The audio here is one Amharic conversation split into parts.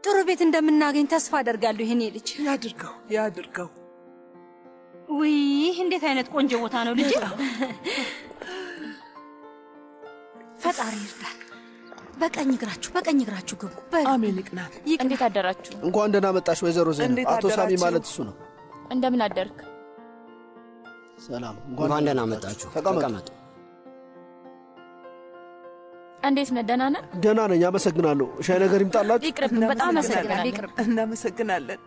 ጥሩ ቤት እንደምናገኝ ተስፋ አደርጋለሁ። ይህኔ ልጅ ያድርገው ያድርገው። ውይ እንዴት አይነት ቆንጆ ቦታ ነው ልጅ። ፈጣሪ ይርዳል። በቀኝ እግራችሁ በቀኝ እግራችሁ ግቡ። በሉ። አሜን ይቅናል። እንዴት አደራችሁ? እንኳን ደህና መጣሽ ወይዘሮ ዜና። እንዴት አቶ ሳሚ አደራችሁ? ማለት እሱ ነው። እንደምን አደርክ? ሰላም፣ እንኳን ደህና መጣችሁ። ተቀመጡ። ተቀመጡ። እንዴት ነህ? ደህና ነህ? ደህና ነኝ፣ አመሰግናለሁ። ሻይ ነገር ይምጣላችሁ? ይቅርብን። በጣም አመሰግናለሁ። ይቅርብ። እናመሰግናለን።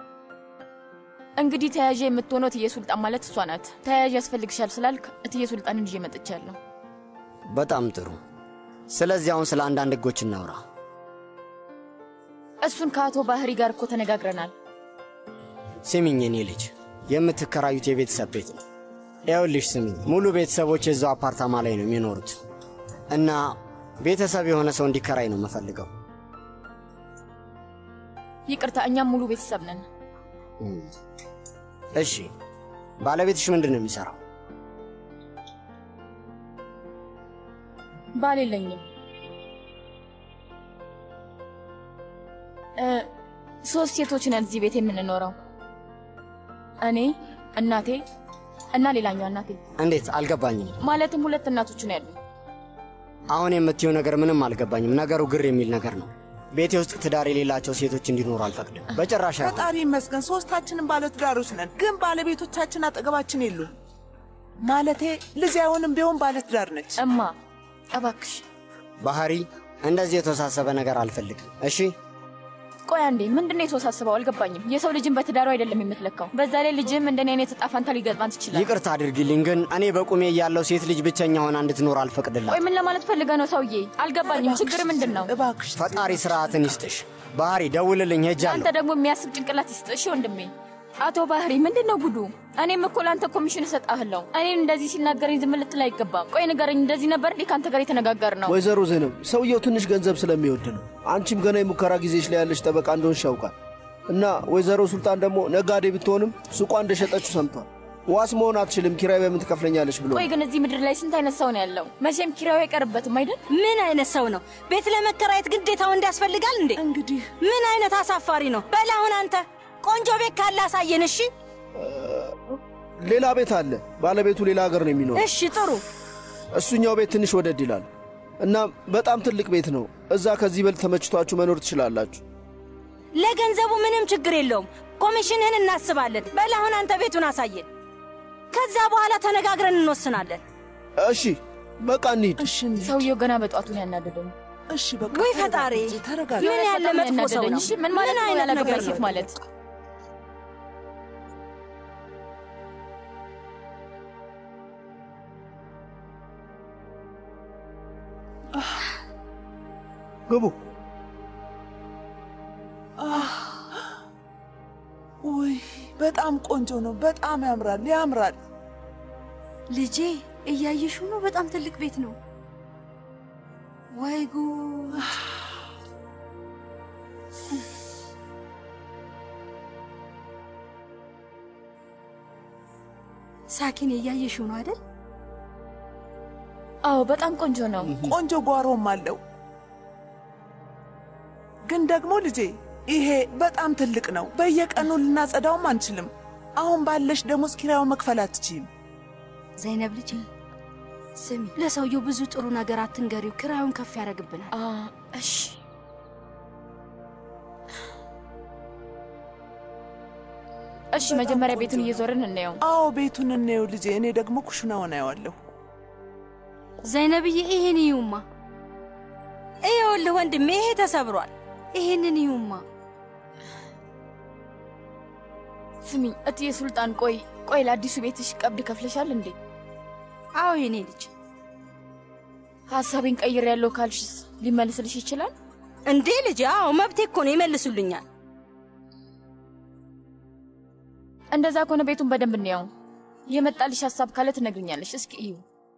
እንግዲህ ተያዥ የምትሆነው እትዬ ሱልጣን ማለት እሷ ናት። ተያዥ ያስፈልግሻል ስላልክ እትዬ ሱልጣንን ይዤ መጥቻለሁ። በጣም ጥሩ። ስለዚህ አሁን ስለ አንዳንድ ህጎች እናውራ። እሱን ከአቶ ባህሪ ጋር እኮ ተነጋግረናል። ስሚኝ የኔ ልጅ፣ የምትከራዩት የቤተሰብ ቤት ነው። ይኸውልሽ ስሚኝ፣ ሙሉ ቤተሰቦች የዛው አፓርታማ ላይ ነው የሚኖሩት እና ቤተሰብ የሆነ ሰው እንዲከራይ ነው የምፈልገው። ይቅርታ፣ እኛም ሙሉ ቤተሰብ ነን። እሺ፣ ባለቤትሽ ምንድን ነው የሚሰራው? ባል የለኝም። እ፣ ሶስት ሴቶች ነን እዚህ ቤት የምንኖረው፣ እኔ፣ እናቴ እና ሌላኛው እናቴ። እንዴት አልገባኝም። ማለትም ሁለት እናቶች ነው ያሉ። አሁን የምትየው ነገር ምንም አልገባኝም። ነገሩ ግር የሚል ነገር ነው። ቤቴ ውስጥ ትዳር የሌላቸው ሴቶች እንዲኖሩ አልፈቅድም በጭራሽ። አይሆንም። ፈጣሪ ይመስገን ሶስታችንም ባለትዳሮች ነን፣ ግን ባለቤቶቻችን አጠገባችን የሉም። ማለቴ ልጅ አይሆንም ቢሆን ባለትዳር ነች። እማ እባክሽ ባህሪ፣ እንደዚህ የተወሳሰበ ነገር አልፈልግም። እሺ ቆይ አንዴ፣ ምንድነው የተወሳሰበው? አልገባኝም። የሰው ልጅን በትዳሩ አይደለም የምትለካው። በዛ ላይ ልጅም እንደኔ አይነት ዕጣ ፈንታ ሊገጥማት ይችላል። ይቅርታ አድርጊልኝ፣ ግን እኔ በቁሜ እያለው ሴት ልጅ ብቸኛ ሆና እንድትኖር አልፈቅድላት። ቆይ ምን ለማለት ፈልገ ነው ሰውዬ? አልገባኝም። ችግር ምንድን ነው? እባክሽ ፈጣሪ ስርዓትን ይስጥሽ። ባህሪ፣ ደውልልኝ፣ አንተ ሄጃለሁ። ደግሞ የሚያስብ ጭንቅላት ይስጥ። እሺ ወንድሜ። አቶ ባህሪ ምንድን ነው ጉዱ? እኔም እኮ ለአንተ ኮሚሽን እሰጥሃለሁ። እኔን እንደዚህ ሲናገረኝ ዝም ልትል አይገባም። ቆይ ንገረኝ፣ እንደዚህ ነበር እንዴ ከአንተ ጋር የተነጋገር ነው? ወይዘሮ ዜናብ ሰውየው ትንሽ ገንዘብ ስለሚወድ ነው። አንቺም ገና የሙከራ ጊዜሽ ላይ ያለሽ ጠበቃ እንደሆንሽ ያውቃል። እና ወይዘሮ ሱልጣን ደግሞ ነጋዴ ብትሆንም ሱቋ እንደሸጠችው ሰምቷል። ዋስ መሆን አትችልም፣ ኪራይ በምን ትከፍለኛለች ብሎ ቆይ ግን እዚህ ምድር ላይ ስንት አይነት ሰው ነው ያለው? መቼም ኪራዩ አይቀርበትም አይደል? ምን አይነት ሰው ነው? ቤት ለመከራየት ግዴታ ወንድ ያስፈልጋል እንዴ? እንግዲህ ምን አይነት አሳፋሪ ነው? በል አሁን አንተ ቆንጆ ቤት ካለ አሳየን። እሺ ሌላ ቤት አለ። ባለቤቱ ሌላ ሀገር ነው የሚኖረው። እሺ፣ ጥሩ እሱኛው ቤት ትንሽ ወደድ ይላል እና በጣም ትልቅ ቤት ነው። እዛ ከዚህ በልጥ ተመችቷችሁ መኖር ትችላላችሁ። ለገንዘቡ ምንም ችግር የለውም። ኮሚሽንህን እናስባለን። በል አሁን አንተ ቤቱን አሳየን። ከዛ በኋላ ተነጋግረን እንወስናለን። እሺ በቃ እንሂድ። እሺ እንሂድ። ሰውየው ገና በጧቱ ነው ያናደደው። እሺ በቃ ወይ ፈጣሪ! ተረጋጋ። ምን ያለ በጣም ነው መጥፎ ሰው ያናደደኝ። ነው? እሺ ምን ማለት ምን ነው አይነት ያላገባች ነገር ሴት ነው? ማለት? ግቡ። ውይ በጣም ቆንጆ ነው። በጣም ያምራል ያምራል። ልጄ እያየሽው ነው። በጣም ትልቅ ቤት ነው። ወይ ጉድ! ሳኪን እያየሽው ነው አይደል? አዎ በጣም ቆንጆ ነው። ቆንጆ ጓሮም አለው። ግን ደግሞ ልጄ ይሄ በጣም ትልቅ ነው። በየቀኑ ልናጸዳውም አንችልም። አሁን ባለሽ ደሞዝ ኪራዩን መክፈል አትችይም። ዘይነብ ልጄ ስሚ፣ ለሰውየው ብዙ ጥሩ ነገር አትንገሪው፣ ክራዩን ከፍ ያደርግብናል። አ እሺ እሺ፣ መጀመሪያ ቤቱን እየዞርን እናየው። አዎ ቤቱን እንየው ልጄ። እኔ ደግሞ ኩሽናውን አየዋለሁ። ዘይነብዬ ይሄን ይዩማ። ይኸውልህ ወንድሜ ይሄ ተሰብሯል። ይሄንን ይዩማ። ስሚኝ እትዬ ሱልጣን፣ ቆይ ቆይ፣ ለአዲሱ ቤትሽ ቀብድ ከፍለሻል እንዴ? አዎ የኔ ልጅ ሀሳቤን ቀይር ያለው ካልሽስ ሊመልስልሽ ይችላል? እንዴ ልጅ፣ አዎ መብቴ እኮ ነው፣ ይመልሱልኛል። እንደዛ ከሆነ ቤቱን በደንብ እንየው። የመጣልሽ ሀሳብ ካለ ትነግርኛለሽ። እስኪ እዩ።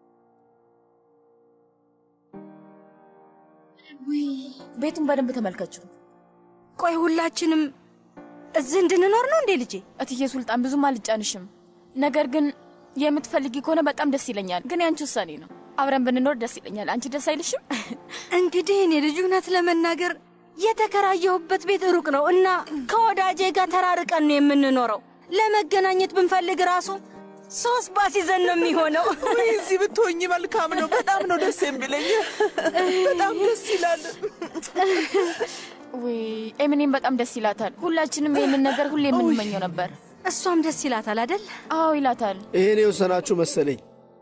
ውይ ቤቱን በደንብ ተመልከችው። ቆይ ሁላችንም እዚህ እንድንኖር ነው እንዴ ልጄ? እትዬ ሱልጣን ብዙም አልጫንሽም፣ ነገር ግን የምትፈልጊ ከሆነ በጣም ደስ ይለኛል። ግን ያንቺ ውሳኔ ነው። አብረን ብንኖር ደስ ይለኛል። አንቺ ደስ አይልሽም? እንግዲህ እኔ ልጅ እውነት ለመናገር የተከራየሁበት ቤት ሩቅ ነው እና ከወዳጄ ጋር ተራርቀን ነው የምንኖረው። ለመገናኘት ብንፈልግ ራሱ ሶስት ባስ ይዘን ነው የሚሆነው። ወይ እዚህ ብትሆኝ መልካም ነው። በጣም ነው ደስ የሚለኝ። በጣም ደስ ይላል። ውይ ኤምኔም በጣም ደስ ይላታል። ሁላችንም ይህንን ነገር ሁሌ የምንመኘው ነበር። እሷም ደስ ይላታል አደል? አዎ ይላታል። ይሄን የወሰናችሁ መሰለኝ።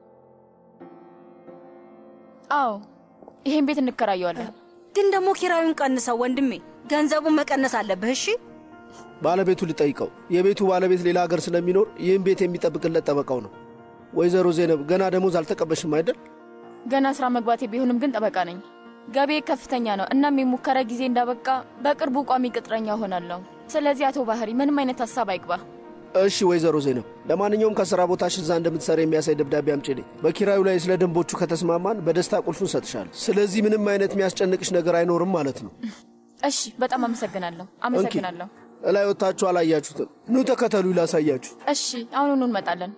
አዎ ይሄን ቤት እንከራየዋለን። ግን ደግሞ ኪራዩን ቀንሰው ወንድሜ፣ ገንዘቡን መቀነስ አለብህ እሺ። ባለቤቱ ልጠይቀው። የቤቱ ባለቤት ሌላ ሀገር ስለሚኖር ይህን ቤት የሚጠብቅለት ጠበቃው ነው። ወይዘሮ ዜነብ ገና ደሞዝ አልተቀበልሽም አይደል? ገና ስራ መግባቴ ቢሆንም ግን ጠበቃ ነኝ። ገቤ ከፍተኛ ነው። እናም የሙከራ ጊዜ እንዳበቃ በቅርቡ ቋሚ ቅጥረኛ ሆናለሁ። ስለዚህ አቶ ባህሪ ምንም አይነት ሀሳብ አይግባ። እሺ ወይዘሮ ዜነብ፣ ለማንኛውም ከሥራ ቦታሽ እዛ እንደምትሰራ የሚያሳይ ደብዳቤ አምጪልኝ። በኪራዩ ላይ ስለ ደንቦቹ ከተስማማን በደስታ ቁልፉን እሰጥሻለሁ። ስለዚህ ምንም አይነት የሚያስጨንቅሽ ነገር አይኖርም ማለት ነው። እሺ፣ በጣም አመሰግናለሁ። አመሰግናለሁ። እላይ ወጥታችሁ አላያችሁትም። ኑ ተከተሉ ላሳያችሁ። እሺ፣ አሁኑኑ እንመጣለን።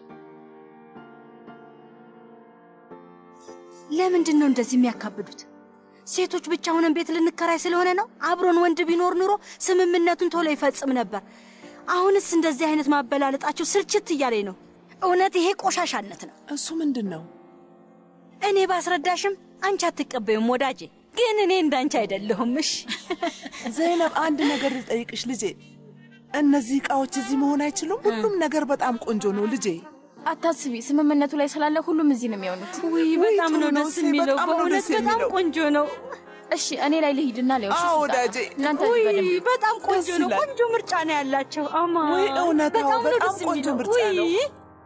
ለምንድን ነው እንደዚህ የሚያካብዱት? ሴቶች ብቻ ሆነን ቤት ልንከራይ ስለሆነ ነው? አብሮን ወንድ ቢኖር ኑሮ ስምምነቱን ቶሎ ይፈጽም ነበር። አሁንስ እንደዚህ አይነት ማበላለጣቸው ስልችት እያለኝ ነው። እውነት ይሄ ቆሻሻነት ነው። እሱ ምንድን ነው? እኔ ባስረዳሽም አንቺ አትቀበዩም ወዳጄ። ግን እኔ እንዳንቺ አይደለሁም። እሺ ዘይነብ፣ አንድ ነገር ልጠይቅሽ ልጄ። እነዚህ ዕቃዎች እዚህ መሆን አይችሉም? ሁሉም ነገር በጣም ቆንጆ ነው ልጄ። አታስቢ፣ ስምምነቱ ላይ ስላለ ሁሉም እዚህ ነው የሚሆኑት። ውይ በጣም ነው ጥሩ ነው ደስ እሴ፣ የሚለው። በጣም ነው በእውነት ደስ በጣም የሚለው። ቆንጆ ነው። እሺ፣ እኔ ላይ ልሂድና ሊያውሽ አዎ ወዳጄ። እናንተ ውይ እዚህ በደንብ በጣም ቆንጆ ደስ ነው። ይላል። ቆንጆ ምርጫ ነው ያላቸው። አማ ውይ እውነታው በጣም ነው በጣም ደስ ቆንጆ የሚለው። ምርጫ ነው። ውይ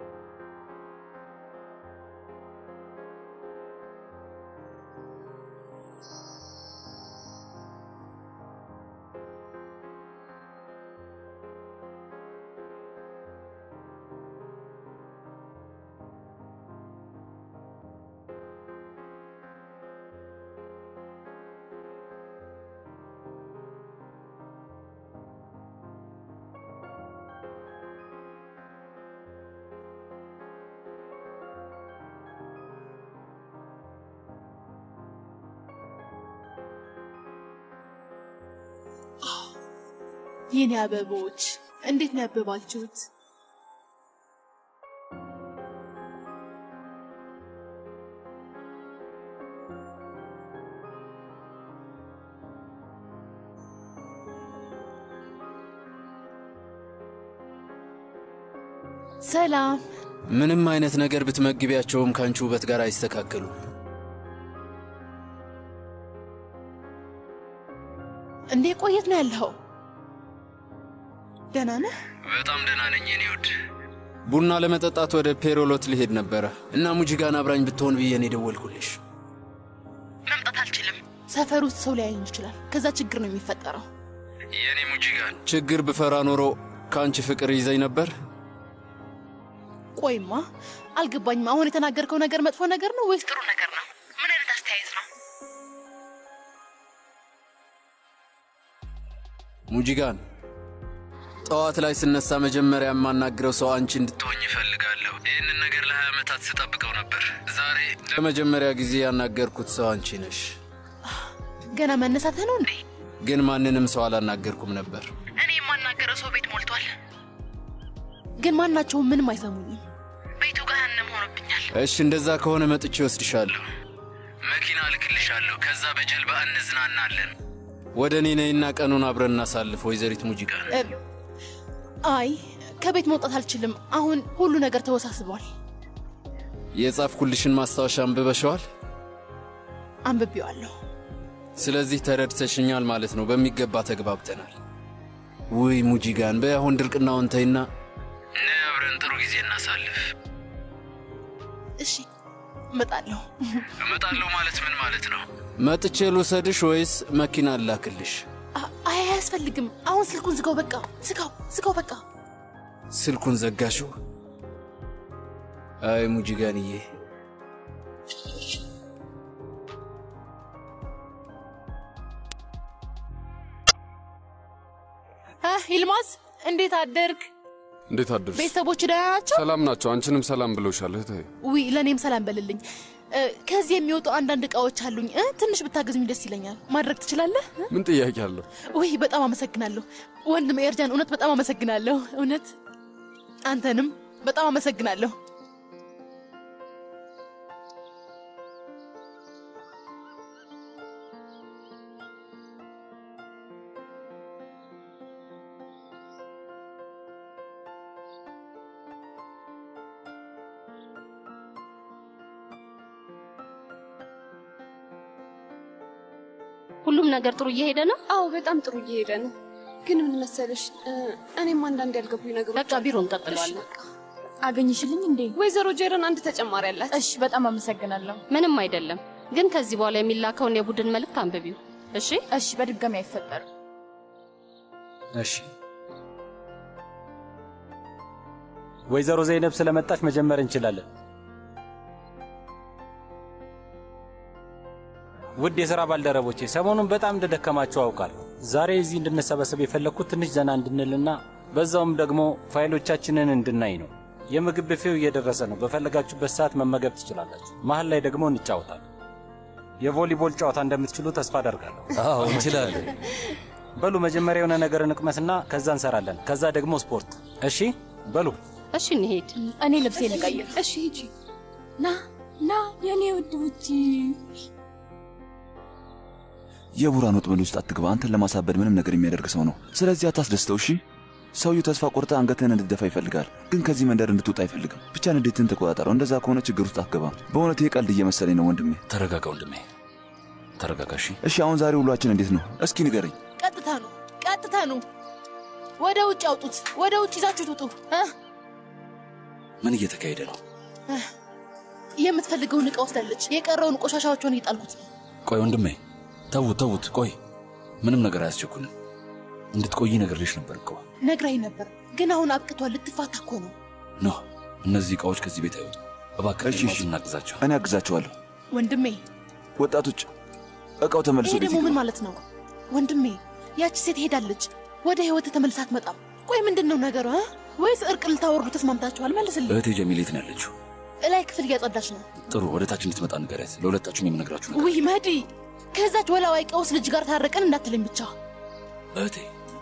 የኔ አበቦች እንዴት ነው ያበባችሁት? ሰላም። ምንም አይነት ነገር ብትመግቢያቸውም ከአንቺ ውበት ጋር አይስተካከሉም። እንዴ ቆየት ነው ያለኸው? ደህና ነህ? በጣም ደህና ነኝ የኔ ውድ። ቡና ለመጠጣት ወደ ፔሮሎት ልሄድ ነበረ እና ሙጂጋን አብራኝ ብትሆን ብዬ ነው የደወልኩልሽ። መምጣት አልችልም። ሰፈር ውስጥ ሰው ሊያየኝ ይችላል። ከዛ ችግር ነው የሚፈጠረው። የኔ ሙጂጋን፣ ችግር ብፈራ ኖሮ ከአንቺ ፍቅር ይዘኝ ነበር። ቆይማ አልገባኝም። አሁን የተናገርከው ነገር መጥፎ ነገር ነው ወይስ ጥሩ ነገር ነው? ምን አይነት አስተያየት ነው? ሙጂጋን፣ ጠዋት ላይ ስነሳ መጀመሪያ የማናግረው ሰው አንቺ እንድትሆኝ እፈልጋለሁ። ይህንን ነገር ለሀያ ዓመታት ስጠብቀው ነበር። ዛሬ ለመጀመሪያ ጊዜ ያናገርኩት ሰው አንቺ ነሽ። ገና መነሳትህ ነው እንዴ? ግን ማንንም ሰው አላናገርኩም ነበር። እኔ የማናገረው ሰው ቤት ሞልቷል። ግን ማናቸውም ምንም አይሰሙኝም። ቤቱ ገሃነም ሆኖብኛል። እሺ፣ እንደዛ ከሆነ መጥቼ ወስድሻለሁ። መኪና እልክልሻለሁ። ከዛ በጀልባ እንዝናናለን። ወደ እኔ ነይና ቀኑን አብረን እናሳልፍ። ወይዘሪት ሙጂጋን እ፣ አይ ከቤት መውጣት አልችልም። አሁን ሁሉ ነገር ተወሳስቧል። የጻፍኩልሽን ማስታወሻ አንብበሸዋል። አንብቤዋለሁ። ስለዚህ ተረድተሽኛል ማለት ነው። በሚገባ ተግባብተናል። ውይ ሙጂጋን፣ በያሁን ድርቅናውን ተይና ነይ አብረን ጥሩ ጊዜ እናሳልፍ። እሺ እመጣለሁ። እመጣለሁ ማለት ምን ማለት ነው? መጥቼ ልውሰድሽ ወይስ መኪና እላክልሽ? አ- አይ አያስፈልግም። አሁን ስልኩን ዝጋው። በቃ ዝጋው፣ ዝጋው በቃ። ስልኩን ዘጋሽው? አይ ሙጂጋንዬ፣ አህ ይልማዝ እንዴት አደርግ? እንዴት አደርሽ? ቤተሰቦች ደህና ናቸው? ሰላም ናቸው። አንቺንም ሰላም ብለውሻል እህቴ። ውይ ለእኔም ሰላም በልልኝ። እ፣ ከዚህ የሚወጡ አንዳንድ እቃዎች አሉኝ እ፣ ትንሽ ብታገዙኝ ደስ ይለኛል። ማድረግ ትችላለህ? ምን ጥያቄ አለው? ውይ በጣም አመሰግናለሁ ወንድም ኤርጃን፣ እውነት በጣም አመሰግናለሁ። እውነት አንተንም በጣም አመሰግናለሁ። ሁሉም ነገር ጥሩ እየሄደ ነው። አዎ በጣም ጥሩ እየሄደ ነው። ግን ምን መሰለሽ እ፣ እኔም አንዳንድ ያልገቡኝ ነገሮች በቃ ቢሮ እንቀጥለዋለን። አገኝሽልኝ እንዴ? ወይዘሮ ጄረን አንድ ተጨማሪ አላት። እሺ፣ በጣም አመሰግናለሁ። ምንም አይደለም። ግን ከዚህ በኋላ የሚላከውን የቡድን መልእክት አንብቢው እሺ። እሺ፣ በድጋሚ አይፈጠርም። እሺ ወይዘሮ ዘይነብ ስለመጣች መጀመር እንችላለን። ውድ የሥራ ባልደረቦቼ ሰሞኑን በጣም እንደደከማችሁ አውቃለሁ። ዛሬ እዚህ እንድንሰበሰብ የፈለግኩት ትንሽ ዘና እንድንልና በዛውም ደግሞ ፋይሎቻችንን እንድናይ ነው። የምግብ ብፌው እየደረሰ ነው። በፈለጋችሁበት ሰዓት መመገብ ትችላላችሁ። መሀል ላይ ደግሞ እንጫወታለን። የቮሊቦል ጨዋታ እንደምትችሉ ተስፋ አደርጋለሁ። አዎ እንችላለን። በሉ መጀመሪያ የሆነ ነገር እንቅመስና ከዛ እንሰራለን። ከዛ ደግሞ ስፖርት። እሺ በሉ እሺ እንሄድ። እኔ ልብሴ ልቀይር። እሺ ሂጂ። ና ና የኔ ውድ ውጪ የቡራን ወጥመድ ውስጥ አትግባ። አንተን ለማሳበድ ምንም ነገር የሚያደርግ ሰው ነው። ስለዚህ አታስደስተው። እሺ ሰውየው ተስፋ ቆርጠ አንገትህን እንድትደፋ ይፈልጋል፣ ግን ከዚህ መንደር እንድትወጣ አይፈልግም። ብቻ ንዴትን ተቆጣጠረው። እንደዛ ከሆነ ችግር ውስጥ አትገባም። በእውነት ይህ ቀልድ እየመሰለኝ ነው ወንድሜ። ተረጋጋ ወንድሜ፣ ተረጋጋ። እሺ እሺ አሁን ዛሬ ውሏችን እንዴት ነው? እስኪ ንገረኝ። ቀጥታ ነው፣ ቀጥታ ነው። ወደ ውጭ አውጡት፣ ወደ ውጭ ይዛችሁት ውጡ። እ? ምን እየተካሄደ ነው? እ፣ የምትፈልገውን እቃ ወስዳለች። የቀረውን ቆሻሻዎቿን እየጣልኩት ነው። ቆይ ወንድሜ፣ ተዉት ተዉት። ቆይ ምንም ነገር አያስቸኩልም። እንድትቆይ ነግሬሽ ነበር እኮ። ነግራኝ ነበር፣ ግን አሁን አብቅቷል። ልትፋታ እኮ ነው። ኖ እነዚህ እቃዎች ከዚህ ቤት አይወጡ። እባክህ እሺ፣ እሺ። እናግዛቸው። እኔ አግዛቸዋለሁ። ወንድሜ፣ ወጣቶች እቃው ተመልሶ ይሄ ቤት ደግሞ ምን ይግባ። ማለት ነው? ወንድሜ፣ ያቺ ሴት ሄዳለች። ወደ ህይወት ተመልሳ አትመጣም። ቆይ ምንድን ነው ነገሩ? እ? ወይስ እርቅ ልታወርዱ ተስማምታችኋል? መልስልኝ። እህቴ ጀሚል የት ነው ያለችው? እላይ ክፍል እያጸዳች ነው። ጥሩ፣ ወደ ታች እንድትመጣ ንገሪያት። ለሁለታችሁም የምነግራችሁ ነገር ውይ መዲ፣ ከዛች ወላዋይ ቀውስ ልጅ ጋር ታረቀን እንዳትለኝ ብቻ። እህቴ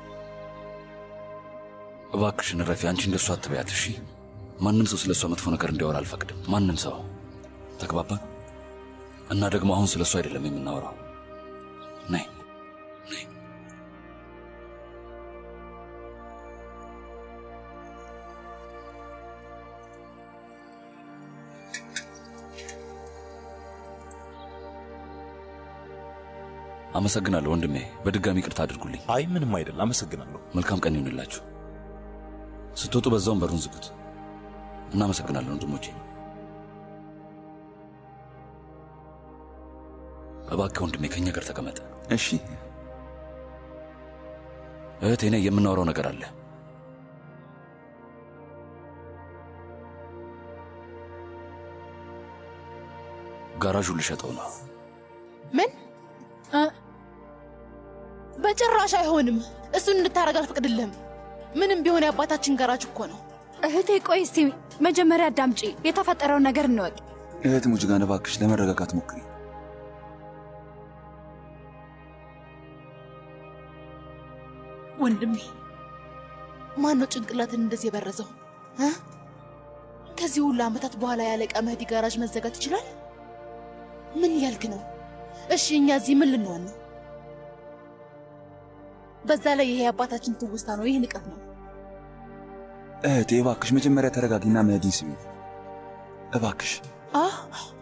እባክሽን ረፊ፣ አንቺ እንደሱ አትበያት እሺ። ማንም ሰው ስለ እሷ መጥፎ ነገር እንዲያወራ አልፈቅድም። ማንም ሰው ተግባባን? እና ደግሞ አሁን ስለ እሷ አይደለም የምናወራው። ነይ ነይ። አመሰግናለሁ ወንድሜ። በድጋሚ ቅርታ አድርጉልኝ። አይ ምንም አይደል፣ አመሰግናለሁ። መልካም ቀን ይሁንላችሁ። ስትወጡ በዛውም በሩን ዝጉት። እናመሰግናለን ወንድሞቼ። እባክህ ወንድሜ ከእኛ ጋር ተቀመጠ። እሺ እህቴ ነይ፣ የምናወራው ነገር አለ። ጋራዡን ልሸጠው ነው። ምን? በጭራሽ አይሆንም። እሱን እንድታረግ አልፈቅድልህም። ምንም ቢሆን የአባታችን ጋራጅ እኮ ነው። እህቴ ቆይ እስቲ መጀመሪያ አዳምጪ፣ የተፈጠረውን ነገር እንወቅ። እህት ሙጅጋን እባክሽ ለመረጋጋት ሞክሪ። ወንድሜ ማን ነው ጭንቅላትን እንደዚህ የበረዘው እ? ከዚህ ሁሉ ዓመታት በኋላ ያለቃ መህዲ ጋራጅ መዘጋት ይችላል? ምን እያልክ ነው? እሺ እኛ እዚህ ምን ልንሆን ነው? በዛ ላይ ይሄ የአባታችን ትውስታ ነው። ይህ ንቀት ነው። እህቴ እባክሽ መጀመሪያ ተረጋጊና መህዲን ስሚ እባክሽ። አህ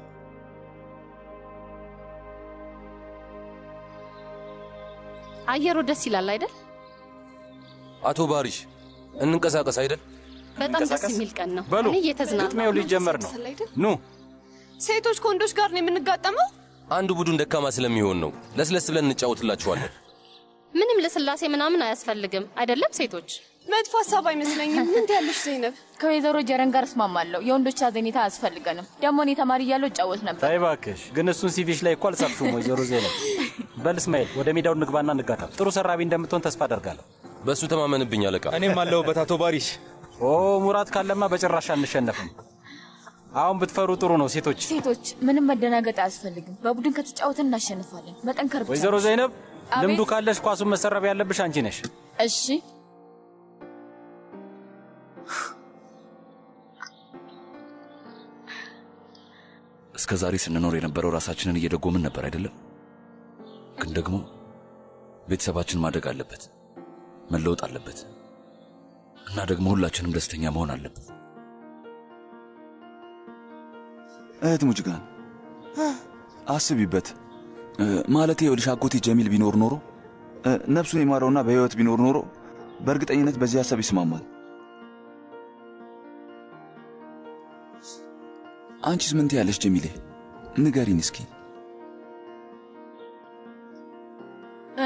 አየሩ ደስ ይላል አይደል? አቶ ባሪሽ እንንቀሳቀስ አይደል? በጣም ደስ የሚል ቀን ነው። በሉ እኔ እየተዝናናሁ ግጥሚያው ሊጀመር ነው። ኑ ሴቶች ከወንዶች ጋር ነው የምንጋጠመው። አንዱ ቡድን ደካማ ስለሚሆን ነው። ለስለስ ብለን እንጫወትላችኋለን። ምንም ለስላሴ ምናምን አያስፈልግም አይደለም ሴቶች? መጥፎ ሀሳብ አይመስለኝም። ምን ትያለሽ ዘይነብ? ከወይዘሮ ጀረን ጋር እስማማለሁ። የወንዶች አዘኔታ አያስፈልገንም። ደግሞ እኔ ተማሪ እያለሁ እጫወት ነበር። ታይ እባክሽ፣ ግን እሱን ሲቪሽ ላይ እኮ አልጻፍሽውም ወይዘሮ ዜና። በል እስማኤል ወደ ሜዳው ንግባና እንጋታ። ጥሩ ሰራቢ እንደምትሆን ተስፋ አደርጋለሁ። በእሱ ተማመንብኝ አለቃ። እኔም አለሁበት አቶ ባሪሽ። ኦ ሙራት ካለማ በጭራሽ አንሸነፍም። አሁን ብትፈሩ ጥሩ ነው ሴቶች። ሴቶች ምንም መደናገጥ አያስፈልግም። በቡድን ከተጫወትን እናሸንፋለን። መጠንከር ብቻ ወይዘሮ ነው። ዘይነብ አቤት። ልምዱ ካለሽ ኳሱን መሰረብ ያለብሽ አንቺ ነሽ። እሺ እስከ ዛሬ ስንኖር የነበረው ራሳችንን እየደጎምን ነበር አይደለም? ግን ደግሞ ቤተሰባችን ማደግ አለበት፣ መለወጥ አለበት እና ደግሞ ሁላችንም ደስተኛ መሆን አለብን። እህት ሙጅጋን አስቢበት። እ፣ ማለቴ ይኸውልሽ አጎቴ ጀሚል ቢኖር ኖሮ እ፣ ነፍሱን የማረውና በሕይወት ቢኖር ኖሮ በእርግጠኝነት በዚህ ሀሳብ ይስማማል። አንቺስ ምን ትያለሽ ጀሚሌ? ንገሪን እስኪ። እ፣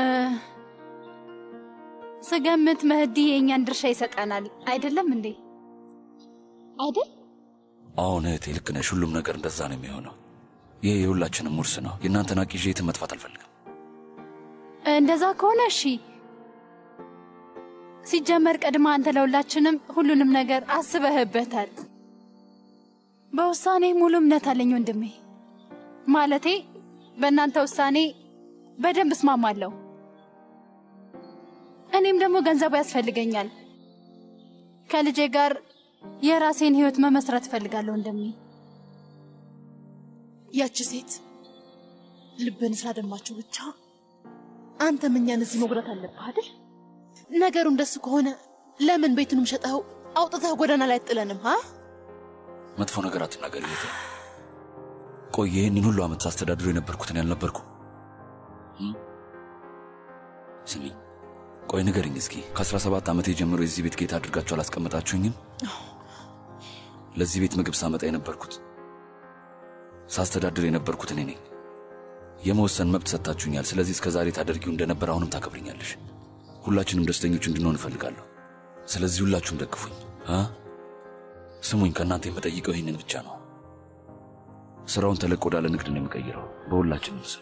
ስገምት መህዲ የእኛን ድርሻ ይሰጠናል አይደለም እንዴ? አይደል? አሁን እህቴ ልክ ነሽ። ሁሉም ነገር እንደዛ ነው የሚሆነው። ይሄ የሁላችንም ውርስ ነው። የእናንተን አቂዤ የትም መጥፋት አልፈልግም። እንደዛ ከሆነ እሺ። ሲጀመር ቀድማ አንተ ለሁላችንም ሁሉንም ነገር አስበህበታል። በውሳኔ ሙሉ እምነት አለኝ ወንድሜ። ማለቴ በእናንተ ውሳኔ በደንብ እስማማለሁ። እኔም ደግሞ ገንዘቡ ያስፈልገኛል። ከልጄ ጋር የራሴን ህይወት መመስረት እፈልጋለሁ ወንድሜ። ያቺ ሴት ልብን ስላደማችሁ ብቻ አንተም እኛን እዚህ መጉዳት አለብህ አይደል? ነገሩ እንደሱ ከሆነ ለምን ቤቱንም ሸጠኸው አውጥተህ ጎዳና ላይ አጥለንም? አ መጥፎ ነገር አትናገሪ እህቴ። ቆይ ይህንን ሁሉ ዓመት ሳስተዳድሮ የነበርኩትን ያልነበርኩ? እም? ስሚ ቆይ ንገርኝ እስኪ ከ17 ዓመቴ ጀምሮ የዚህ ቤት ጌታ አድርጋችሁ አላስቀመጣችሁኝም? ለዚህ ቤት ምግብ ሳመጣ የነበርኩት ሳስተዳድር የነበርኩት እኔ ነኝ። የመወሰን መብት ሰጥታችሁኛል። ስለዚህ እስከ ዛሬ ታደርጊው እንደነበር አሁንም ታከብርኛለሽ። ሁላችንም ደስተኞች እንድንሆን እፈልጋለሁ። ስለዚህ ሁላችሁም ደግፉኝ አ ስሙኝ፣ ከእናንተ የምጠይቀው ይህንን ብቻ ነው። ስራውን ተለቅ ወዳለ ንግድ ነው የሚቀይረው በሁላችንም ስም።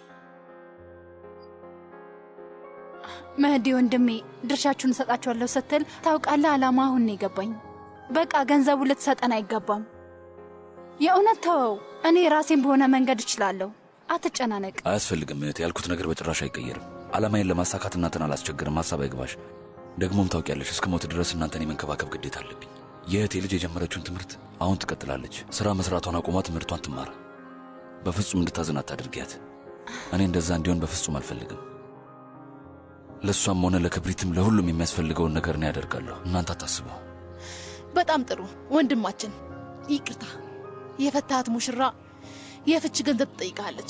መህዲ ወንድሜ ድርሻችሁን እሰጣችኋለሁ ስትል ታውቃለህ፣ ዓላማ አሁን ነው የገባኝ። በቃ ገንዘቡ ልትሰጠን አይገባም። የእውነት ተወው። እኔ ራሴን በሆነ መንገድ እችላለሁ። አትጨናነቅ። አያስፈልግም እህት፣ ያልኩት ነገር በጭራሽ አይቀየርም። ዓላማዬን ለማሳካት እናንተን አላስቸግርም። ሀሳብ አይግባሽ። ደግሞም ታውቂያለሽ፣ እስከ ሞት ድረስ እናንተን የመንከባከብ ግዴታ አለብኝ። የእህቴ ልጅ የጀመረችውን ትምህርት አሁን ትቀጥላለች። ሥራ መስራቷን አቁማ ትምህርቷን ትማር። በፍጹም እንድታዝን አታድርጊያት። እኔ እንደዛ እንዲሆን በፍጹም አልፈልግም። ለእሷም ሆነ ለክብሪትም ለሁሉም የሚያስፈልገውን ነገር እኔ ያደርጋለሁ። እናንተ አታስቡ። በጣም ጥሩ ወንድማችን። ይቅርታ፣ የፈታሃት ሙሽራ የፍች ገንዘብ ትጠይቃለች።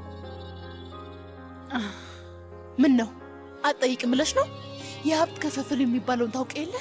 ምን ነው አትጠይቅም ብለሽ ነው? የሀብት ክፍፍል የሚባለውን ታውቅ የለ?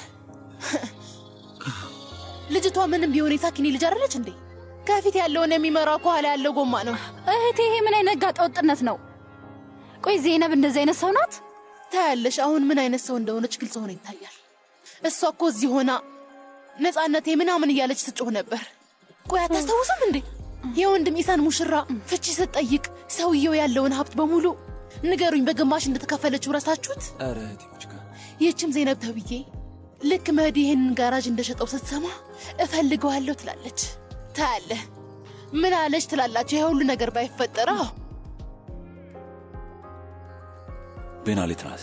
ልጅቷ ምንም ቢሆን የሳኪኒ ልጅ አይደለች እንዴ? ከፊት ያለውን የሚመራው ከኋላ ያለው ጎማ ነው። እህቴ፣ ይሄ ምን አይነት ጋጠ ወጥነት ነው? ቆይ ዜነብ እንደዚህ አይነት ሰው ናት? ታያለሽ፣ አሁን ምን አይነት ሰው እንደሆነች ግልጽ ሆኖ ይታያል። እሷ እኮ እዚህ ሆና ነፃነቴ ምናምን እያለች ስጮህ ነበር። ቆይ አታስታውስም እንዴ? የወንድም ኢሳን ሙሽራ ፍቺ ስትጠይቅ ሰውየው ያለውን ሀብት በሙሉ ንገሩኝ በግማሽ እንደተከፈለችው ረሳችሁት? ኧረ እህቴ ሙጅጋ፣ ይህችም ዜነብ ተብዬ ልክ መህዲ ይህንን ጋራጅ እንደሸጠው ስትሰማ እፈልገዋለሁ ትላለች። ታያለህ፣ ምን አለች ትላላችሁ? ይሄ ሁሉ ነገር ባይፈጠር አዎ ቤናሌት ናት።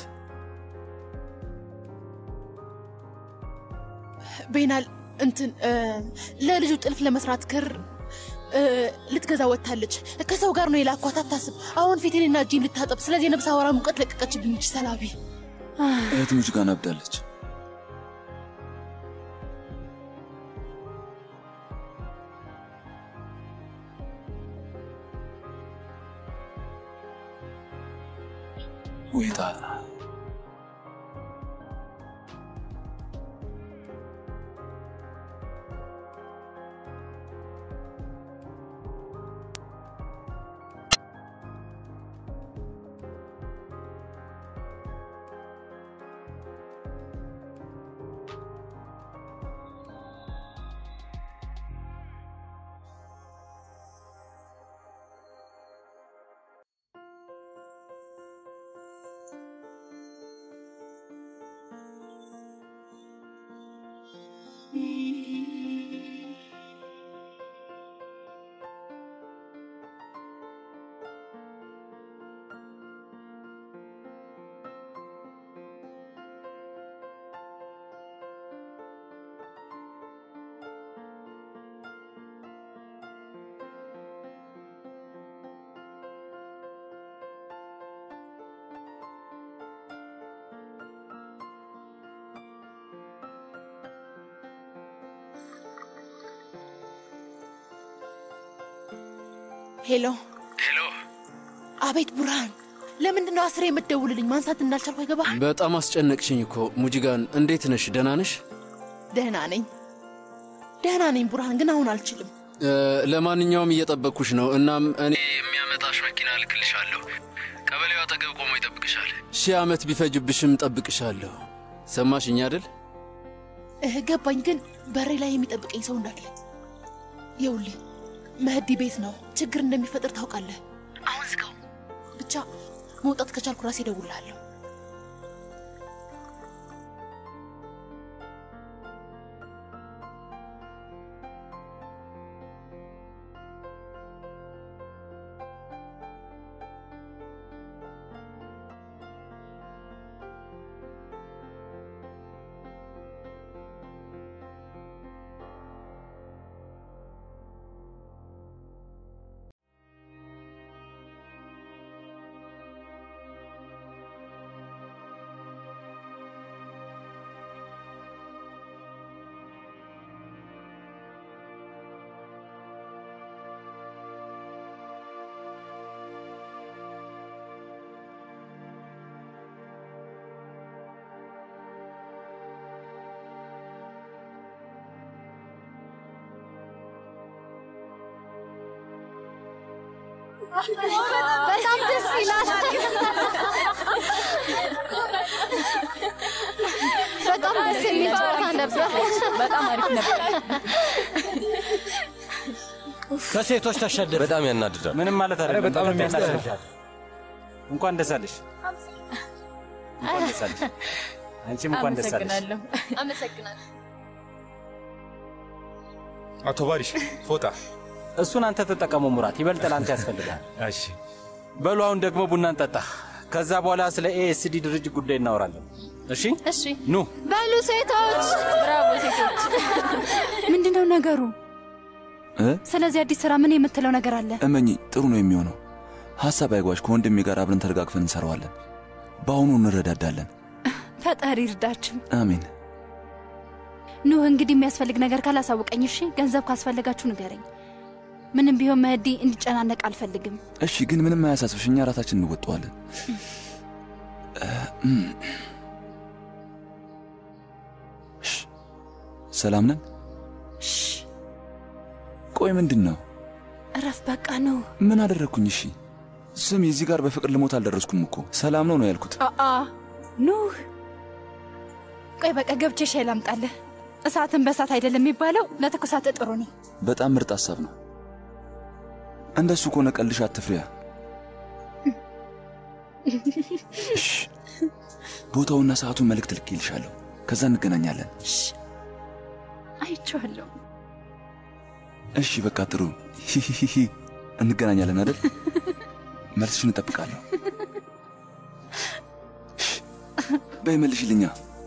ቤናል እንትን እ፣ ለልጁ ጥልፍ ለመስራት ክር እ፣ ልትገዛ ወጥታለች። ከሰው ጋር ነው የላኳት። አታስብ። አሁን ፊቴንና እጄን ልታጠብ። ስለዚህ የነብስ አወራ ሙቀት ለቀቀችብኝ። እጅ ሰላቢ እህት ሙጅጋን አብዳለች። ወይ ጣጣ ሄሎ ሄሎ። አቤት ቡርሃን፣ ለምንድን ነው አስሬ የምትደውልልኝ? ማንሳት እንዳልቻልኩ አይገባ። በጣም አስጨነቅሽኝ እኮ ሙጂጋን። እንዴት ነሽ? ደህና ነሽ? ደህና ነኝ ደህና ነኝ ቡርሃን፣ ግን አሁን አልችልም። እ፣ ለማንኛውም እየጠበቅኩሽ ነው። እናም እኔ የሚያመጣሽ መኪና እልክልሻለሁ። ቀበሌው አጠገብ ቆሞ ይጠብቅሻል። ሺህ ዓመት ቢፈጅብሽም ጠብቅሻለሁ። ሰማሽኝ አይደል? እህ ገባኝ፣ ግን በሬ ላይ የሚጠብቀኝ ሰው እንዳለ። ይኸውልህ መህዲ ቤት ነው፣ ችግር እንደሚፈጥር ታውቃለህ። አሁን ዝጋው። ብቻ መውጣት ከቻልኩ ራሴ እደውልልሃለሁ። በጣም ደስ ይላል። በጣም ደስ የሚል ጨዋታ ነበር። በጣም አሪፍ ነበር። ከሴቶች ተሸደፈ። በጣም ያናድዳል። ምንም ማለት ኧረ አይደለም። በጣም ነው በቀጣይ የሚያስጠላው። እናሳይሻለን። እንኳን ደስ አለሽ። እንኳን ደስ አለሽ። አንቺም እንኳን ደስ አለሽ። አመሰግናለሁ። አመሰግናለሁ። አቶ ባሪሽ ፎጣ እሱን አንተ ተጠቀሙ ሙራት፣ ይበልጥ ለአንተ ያስፈልጋል። እሺ በሉ አሁን ደግሞ ቡና እንጠጣ። ከዛ በኋላ ስለ ኤኤስዲ ድርጅት ጉዳይ እናወራለን። እሺ እሺ ኑ በሉ ሴቶች፣ ብራቮ ሴቶች። ምንድነው ነገሩ? እ ስለዚህ አዲስ ስራ ምን የምትለው ነገር አለ? እመኚ ጥሩ ነው የሚሆነው። ሐሳብ አይጓሽ። ከወንድሜ ጋር አብረን ተረጋግፈን እንሰራዋለን። በአሁኑ እንረዳዳለን። ፈጣሪ ይርዳችሁ። አሜን። ኑህ እንግዲህ የሚያስፈልግ ነገር ካላሳወቀኝ፣ እሺ ገንዘብ ካስፈለጋችሁ ንገረኝ። ምንም ቢሆን መህዲ እንዲጨናነቅ አልፈልግም። እሺ፣ ግን ምንም አያሳስብሽ። እኛ ራሳችን እንወጣዋለን። እ፣ እም። እሺ፣ ሰላም ነን? ቆይ ምንድን ነው? እረፍ በቃ ነው። ምን አደረግኩኝ? እሺ ስም እዚህ ጋር በፍቅር ልሞት አልደረስኩም እኮ ሰላም ነው ነው ያልኩት። አአ ኑህ፣ ቆይ በቃ ገብቼ ሻይ ላምጣልህ። እሳትን በእሳት አይደለም የሚባለው፣ ለትኩሳት ጥሩ ነው። በጣም ምርጥ ሀሳብ ነው። እንደሱ ከሆነ ቀልሽ አትፍሪያ። እሺ፣ ቦታውና ሰዓቱን መልእክት ልኬልሻለሁ። ከዛ እንገናኛለን። አይቼዋለሁ። እሺ በቃ ጥሩ ሂሂሂሂ እንገናኛለን አይደል? መልስሽን እጠብቃለሁ። እሺ፣ በይ መልሽልኛ።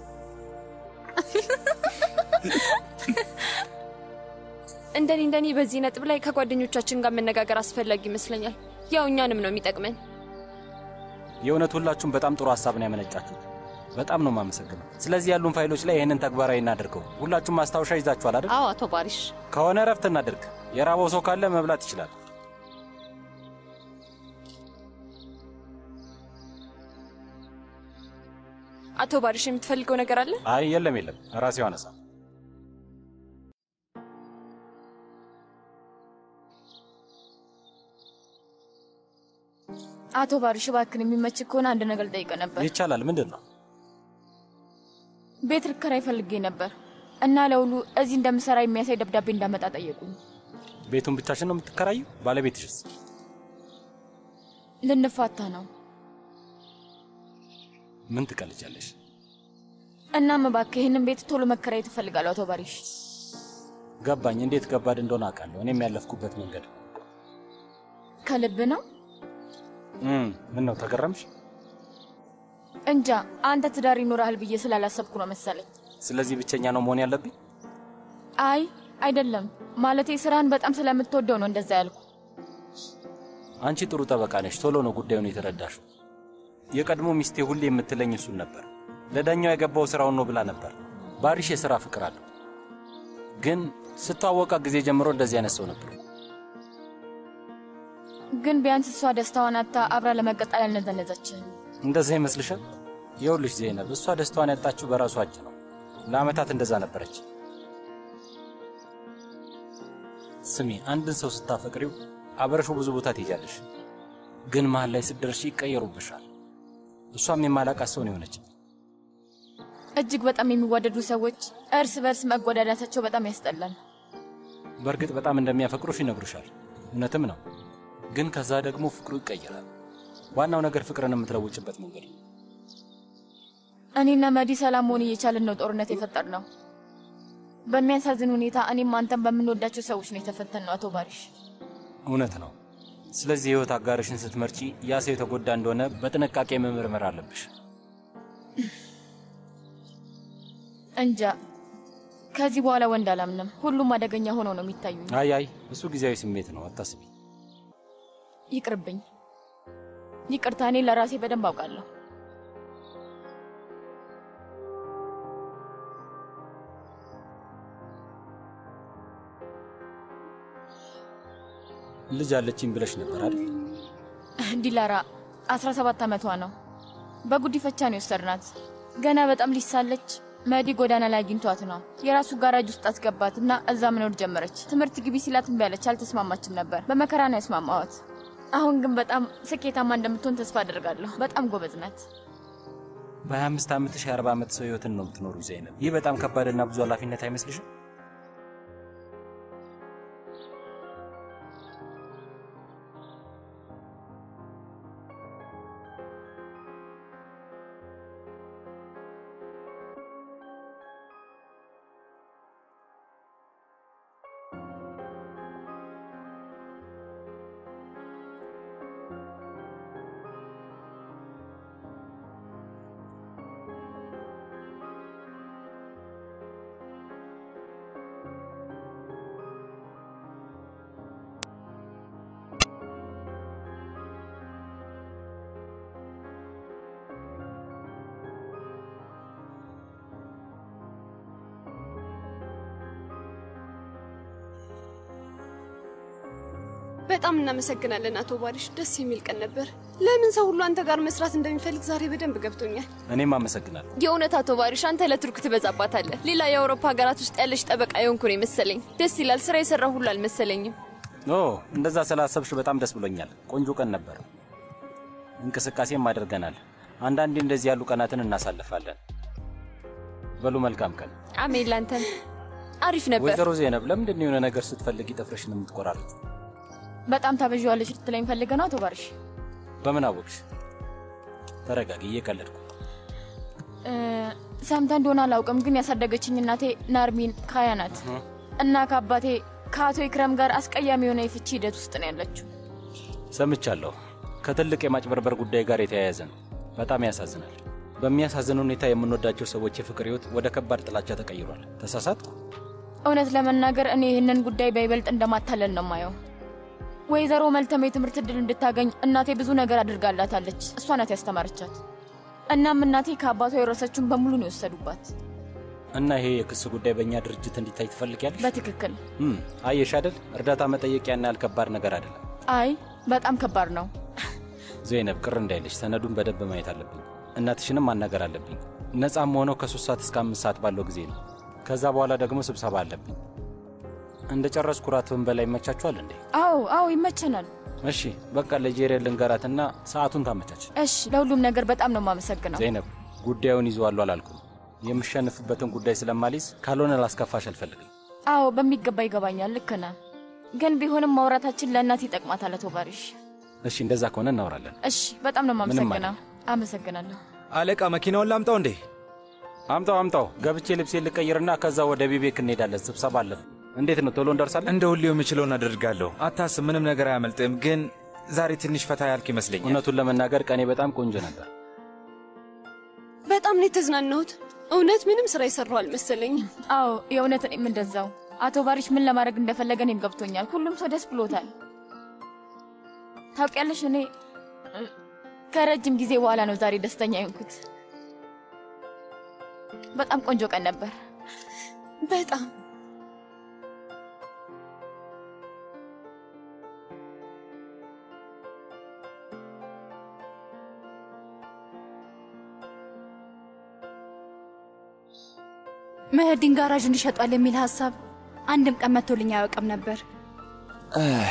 እንደኔ እንደኔ በዚህ ነጥብ ላይ ከጓደኞቻችን ጋር መነጋገር አስፈላጊ ይመስለኛል። ያው እኛንም ነው የሚጠቅመን። የእውነት ሁላችሁም በጣም ጥሩ ሀሳብ ነው ያመነጫችሁት። በጣም ነው የማመሰግነው። ስለዚህ ያሉን ፋይሎች ላይ ይህንን ተግባራዊ እናድርገው። ሁላችሁም ማስታወሻ ይዛችኋል አይደል? አዎ አቶ ባሪሽ ከሆነ እረፍት እናድርግ። የራበው ሰው ካለ መብላት ይችላል። አቶ ባሪሽ የምትፈልገው ነገር አለ? አይ የለም የለም፣ ራሴው አነሳ። አቶ ባሪሽ እባክን የሚመች ከሆነ አንድ ነገር ጠይቀ ነበር። ይቻላል። ምንድን ነው? ቤት ልከራይ ፈልጌ ነበር እና ለውሉ እዚህ እንደምሰራ የሚያሳይ ደብዳቤ እንዳመጣ ጠየቁኝ። ቤቱን ብቻሽን ነው የምትከራዩ? ባለቤትሽስ? ልንፋታ ነው። ምን ትቀልጃለሽ? እናም እባክህ ይህንን ቤት ቶሎ መከራየት እፈልጋለሁ አቶ ባሪሽ። ገባኝ። እንዴት ከባድ እንደሆነ አውቃለሁ። እኔም ያለፍኩበት መንገድ ከልብ ነው? እም፣ ምን ነው ተገረምሽ? እንጃ አንተ ትዳር ይኖርሃል ብዬ ስላላሰብኩ ነው መሰለኝ። ስለዚህ ብቸኛ ነው መሆን ያለብኝ? አይ አይደለም፣ ማለቴ ስራህን በጣም ስለምትወደው ነው እንደዛ ያልኩ። አንቺ ጥሩ ጠበቃ ነሽ። ቶሎ ነው ጉዳዩን የተረዳሽው። የቀድሞ ሚስቴ ሁሌ የምትለኝ እሱን ነበር። ለዳኛው የገባው ስራውን ነው ብላ ነበር። ባሪሽ የሥራ ፍቅር አለው፣ ግን ስተዋወቃ ጊዜ ጀምሮ እንደዚህ አይነት ሰው ነበር። ግን ቢያንስ እሷ ደስታዋን አታ አብራ ለመቀጠል ያልነዘነዘችን። እንደዛ ይመስልሻል? ይኸውልሽ ዜነብ፣ እሷ ደስታዋን ያጣችው በራሷ እጅ ነው። ለአመታት እንደዛ ነበረች። ስሚ፣ አንድን ሰው ስታፈቅሪው አብረሽው ብዙ ቦታ ትሄጃለሽ፣ ግን መሀል ላይ ስትደርሺ ይቀየሩብሻል። እሷም የማላቃት ሰው ነው የሆነች። እጅግ በጣም የሚዋደዱ ሰዎች እርስ በርስ መጎዳዳታቸው በጣም ያስጠላል። በእርግጥ በጣም እንደሚያፈቅሩሽ ይነግሩሻል፣ እውነትም ነው። ግን ከዛ ደግሞ ፍቅሩ ይቀየራል። ዋናው ነገር ፍቅርን የምትለውጭበት መንገድ ነው። እኔና መዲ ሰላም መሆን እየቻልን ነው ጦርነት የፈጠር ነው። በሚያሳዝን ሁኔታ እኔም አንተም በምንወዳቸው ሰዎች ነው የተፈተን ነው። አቶ ባሪሽ እውነት ነው። ስለዚህ የህይወት አጋርሽን ስትመርጪ ያ ሰው የተጎዳ እንደሆነ በጥንቃቄ መመርመር አለብሽ። እንጃ ከዚህ በኋላ ወንድ አላምንም። ሁሉም አደገኛ ሆነው ነው የሚታዩኝ። አይ አይ፣ እሱ ጊዜያዊ ስሜት ነው፣ አታስቢ። ይቅርብኝ። ይቅርታ፣ እኔ ለራሴ በደንብ አውቃለሁ። ልጅ አለችኝ ብለሽ ነበር አይደል? ዲላራ 17 ዓመቷ ነው። በጉዲፈቻ ነው የወሰድናት። ገና በጣም ልጅ ሳለች መዲ ጎዳና ላይ አግኝቷት ነው የራሱ ጋራጅ ውስጥ አስገባት እና እዛ መኖር ጀመረች። ትምህርት ግቢ ሲላት እምቢ አለች። አልተስማማችም ነበር። በመከራ ነው ያስማማዋት። አሁን ግን በጣም ስኬታማ እንደምትሆን ተስፋ አደርጋለሁ። በጣም ጎበዝ ናት። በ25 ዓመትሽ የ40 ዓመት ሰው ህይወትን ነው የምትኖሩ ዘይነብ። ይህ በጣም ከባድና ብዙ ኃላፊነት አይመስልሽም? በጣም እናመሰግናለን አቶ ባሪሽ። ደስ የሚል ቀን ነበር። ለምን ሰው ሁሉ አንተ ጋር መስራት እንደሚፈልግ ዛሬ በደንብ ገብቶኛል። እኔም አመሰግናለሁ። የእውነት አቶ ባሪሽ፣ አንተ ለቱርክ ትበዛባታለህ። ሌላ የአውሮፓ ሀገራት ውስጥ ያለሽ ጠበቃ የሆንኩ ነው የመሰለኝ። ደስ ይላል። ስራ የሰራ ሁሉ አልመሰለኝም። ኦ እንደዛ ስላሰብሽ በጣም ደስ ብሎኛል። ቆንጆ ቀን ነበር። እንቅስቃሴም አድርገናል። አንዳንዴ እንደዚህ ያሉ ቀናትን እናሳልፋለን። በሉ መልካም ቀን። አሜን። ላንተም አሪፍ ነበር። ወይዘሮ ዜነብ ለምንድን ነው የሆነ ነገር ስትፈልጊ ጥፍርሽን የምትቆራረጥ? በጣም ታበዣዋለሽ ልትለኝ ፈልገህ ነው አቶ ባሪሽ? በምን አወቅሽ? ተረጋጊ፣ እየቀለድኩ እ፣ ሰምተህ እንደሆነ አላውቅም፣ ግን ያሳደገችኝ እናቴ ናርሚን ካያ ናት እና ከአባቴ ከአቶ ኢክረም ጋር አስቀያሚ የሆነ የፍቺ ሂደት ውስጥ ነው ያለችው። ሰምቻለሁ። ከትልቅ የማጭበርበር ጉዳይ ጋር የተያያዘ ነው። በጣም ያሳዝናል። በሚያሳዝን ሁኔታ የምንወዳቸው ሰዎች የፍቅር ህይወት ወደ ከባድ ጥላቻ ተቀይሯል። ተሳሳትኩ? እውነት ለመናገር እኔ ይህንን ጉዳይ በይበልጥ እንደማታለል ነው ማየው። ወይዘሮ መልተም የትምህርት እድል እንድታገኝ እናቴ ብዙ ነገር አድርጋላታለች። እሷ ናት ያስተማረቻት። እናም እናቴ ከአባቷ የወረሰችውን በሙሉ ነው የወሰዱባት። እና ይሄ የክስ ጉዳይ በእኛ ድርጅት እንዲታይ ትፈልጊያለሽ? በትክክል እም፣ አየሽ አይደል? እርዳታ መጠየቅ ያን ያህል ከባድ ነገር አይደለም። አይ በጣም ከባድ ነው። ዘይነብ፣ ቅር እንዳይልሽ ሰነዱን በደንብ ማየት አለብኝ። እናትሽንም ማናገር አለብኝ። ነፃም ሆነው ከሶስት ሰዓት እስከ አምስት ሰዓት ባለው ጊዜ ነው። ከዛ በኋላ ደግሞ ስብሰባ አለብኝ። እንደ ጨረስኩ ራት ብንበላ ይመቻችኋል እንዴ? አዎ አዎ ይመቸናል። እሺ በቃ ለጄሬ ልንገራትና ሰዓቱን ታመቻች። እሺ ለሁሉም ነገር በጣም ነው የማመሰግነው። ዘይነብ፣ ጉዳዩን ይዘዋሉ አላልኩም። የምሸንፍበትን ጉዳይ ስለማልይዝ ካልሆነ ላስከፋሽ አልፈልግም። አዎ በሚገባ ይገባኛል። ልክ ነህ። ግን ቢሆንም ማውራታችን ለእናት ይጠቅማታል አቶ ባሪሽ። እሺ እንደዛ ከሆነ እናወራለን። እሺ በጣም ነው ምንም የማመሰግነው። አመሰግናለሁ። አለቃ መኪናውን ላምጣው እንዴ? አምጣው አምጣው። ገብቼ ልብሴ ልቀይርና ከዛ ወደ ቢቤክ እንሄዳለን። ስብሰባ አለን። እንዴት ነው ቶሎ እንደርሳለን? እንደ ሁሌው የምችለውን አደርጋለሁ። አታስብ፣ ምንም ነገር አያመልጥም። ግን ዛሬ ትንሽ ፈታ ያልክ ይመስለኛል። እውነቱን ለመናገር ቀኔ በጣም ቆንጆ ነበር። በጣም ነው የተዝናናሁት። እውነት ምንም ስራ የሰራው አልመሰለኝም። አዎ የእውነት እኔም እንደዛው። አቶ ባሪሽ ምን ለማድረግ እንደፈለገ እኔም ገብቶኛል። ሁሉም ሰው ደስ ብሎታል። ታውቂያለሽ እኔ እ፣ ከረጅም ጊዜ በኋላ ነው ዛሬ ደስተኛ የሆንኩት። በጣም ቆንጆ ቀን ነበር። በጣም መህዲን ጋራዥ እንዲሸጧል የሚል ሀሳብ አንድም ቀን መጥቶልኝ አያውቅም ነበር። እህ፣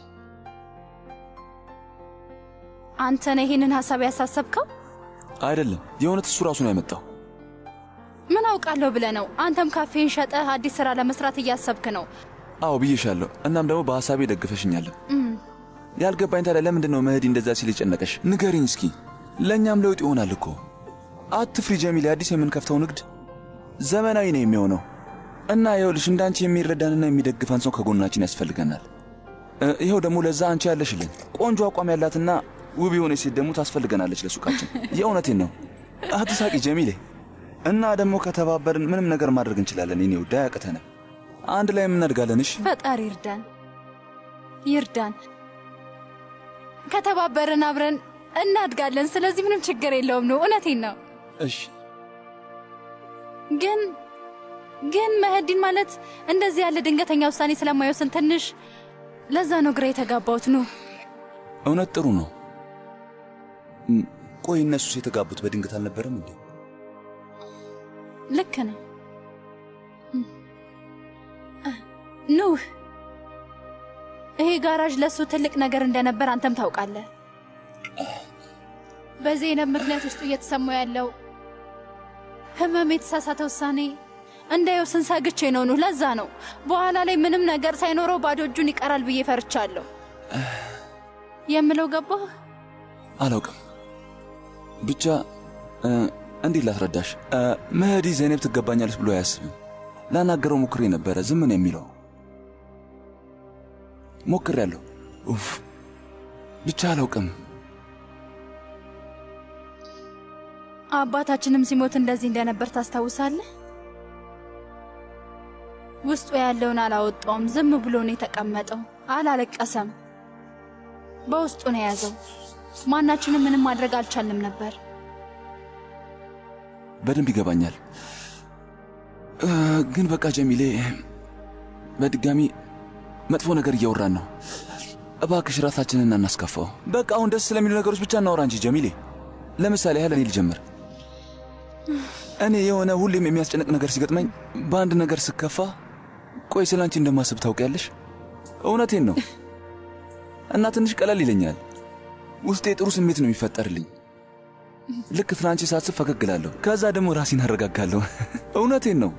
አንተ ነህ ይህንን ሀሳብ ያሳሰብከው? አይደለም የእውነት እሱ ራሱ ነው ያመጣው። ምን አውቃለሁ ብለህ ነው? አንተም ካፌን ሸጠህ አዲስ ስራ ለመስራት እያሰብክ ነው። አዎ ብዬሻለሁ። እናም ደግሞ በሐሳቤ ደግፈሽኛለን። እም፣ ያልገባኝ ታዲያ ለምንድን ነው መህዲ እንደዛ ሲል የጨነቀሽ? ንገሪኝ እስኪ። ለእኛም ለውጥ ይሆናል እኮ። አትፍሪ ጀሚል፣ አዲስ የምንከፍተው ንግድ ዘመናዊ ነው የሚሆነው እና ይኸውልሽ እንዳንቺ የሚረዳንና የሚደግፈን ሰው ከጎናችን ያስፈልገናል። እ፣ ይኸው ደግሞ ለዛ አንቺ ያለሽልን ቆንጆ አቋም ያላትና ውብ የሆነች ሴት ደግሞ ታስፈልገናለች ለሱቃችን። የእውነቴን ነው። አትሳቂ ጀሚሌ። እና ደግሞ ከተባበርን ምንም ነገር ማድረግ እንችላለን። የኔ ውድ አያቅተንም። አንድ ላይ የምናድጋለን። እሺ ፈጣሪ ይርዳን ይርዳን። ከተባበርን አብረን እናድጋለን። ስለዚህ ምንም ችግር የለውም ነው። እውነቴን ነው። እሺ ግን ግን መህዲን ማለት እንደዚህ ያለ ድንገተኛ ውሳኔ ስለማይወስን ትንሽ ለዛ ነው ግራ የተጋባሁት ነው። እውነት ጥሩ ነው። እም፣ ቆይ እነሱስ የተጋቡት በድንገት አልነበረም እንዴ? ልክ ነው። ኑህ ይሄ ጋራዥ ለእሱ ትልቅ ነገር እንደነበር አንተም ታውቃለህ። በዜነብ ምክንያት ውስጡ እየተሰማው ያለው ህመም፣ የተሳሳተ ውሳኔ እንዳየው ስንሰግቼ ነው ኑህ። ለዛ ነው በኋላ ላይ ምንም ነገር ሳይኖረው ባዶ እጁን ይቀራል ብዬ ፈርቻለሁ። የምለው ገባህ? አላውቅም። ብቻ እ፣ እንዴት ላስረዳሽ? እ፣ መህዲ ዘይነብ ትገባኛለች ብሎ አያስብም። ላናገረው ሞክሬ ነበረ፣ ዝም ነው የሚለው። ሞክሬያለሁ። ኡፍ ብቻ አላውቅም። አባታችንም ሲሞት እንደዚህ እንደነበር ታስታውሳለህ? ውስጡ ያለውን አላወጣውም። ዝም ብሎ ነው የተቀመጠው። አላለቀሰም። በውስጡ ነው የያዘው። ማናችንም ምንም ማድረግ አልቻልንም ነበር። በደንብ ይገባኛል። እ፣ ግን በቃ ጀሚሌ፣ በድጋሚ መጥፎ ነገር እያወራን ነው። እባክሽ ራሳችንን እናስከፋው። በቃ አሁን ደስ ስለሚሉ ነገሮች ብቻ እናወራ እንጂ ጀሚሌ። ለምሳሌ ያህል እኔ ልጀምር። እኔ የሆነ ሁሌም የሚያስጨንቅ ነገር ሲገጥመኝ በአንድ ነገር ስከፋ፣ ቆይ ስለ አንቺ እንደማስብ ታውቂያለሽ። እውነቴን ነው እና ትንሽ ቀለል ይለኛል። ውስጤ ጥሩ ስሜት ነው የሚፈጠርልኝ። ልክ ስለ ሳስብ ፈገግ እላለሁ። ከዛ ደግሞ ራሴን አረጋጋለሁ። እውነቴን ነው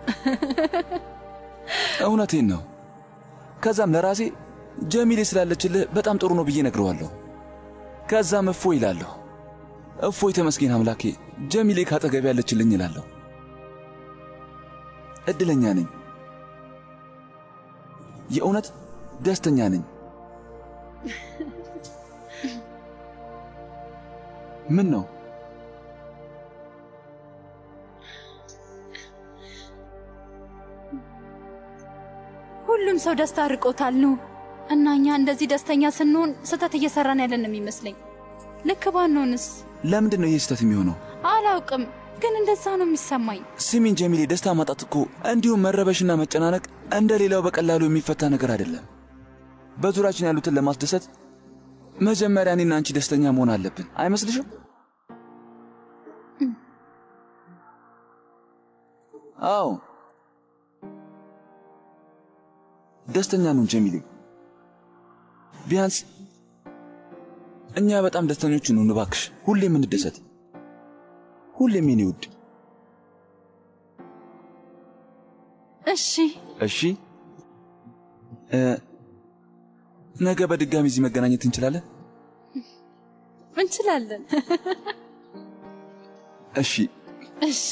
እውነቴን ነው። ከዛም ለራሴ ጀሚሌ ስላለችልህ በጣም ጥሩ ነው ብዬ ነግረዋለሁ። ከዛም እፎ ይላለሁ። እፎይ ተመስገን አምላኬ፣ ጀሚሌ ካጠገብ ያለችልኝ ይላለሁ። እድለኛ ነኝ። የእውነት ደስተኛ ነኝ። ምን ነው ሁሉም ሰው ደስታ ርቆታል ነው እና እኛ እንደዚህ ደስተኛ ስንሆን ስህተት እየሰራን ያለን ነው የሚመስለኝ። ልክ ባንሆንስ? ለምንድን ነው ይህ ስህተት የሚሆነው? አላውቅም፣ ግን እንደዛ ነው የሚሰማኝ። ስሚን ጀሚሌ፣ ደስታ ማጣት እኮ እንዲሁም መረበሽና መጨናነቅ እንደ ሌላው በቀላሉ የሚፈታ ነገር አይደለም። በዙሪያችን ያሉትን ለማስደሰት መጀመሪያ እኔና አንቺ ደስተኛ መሆን አለብን። አይመስልሽም? አዎ ደስተኛ ነው ጀሚሌ። ቢያንስ እኛ በጣም ደስተኞች ነን። እባክሽ ሁሌም እንደሰት፣ ሁሌም የኔ ውድ። እሺ እሺ እ ነገ በድጋሚ እዚህ መገናኘት እንችላለን? እንችላለን። እሺ እሺ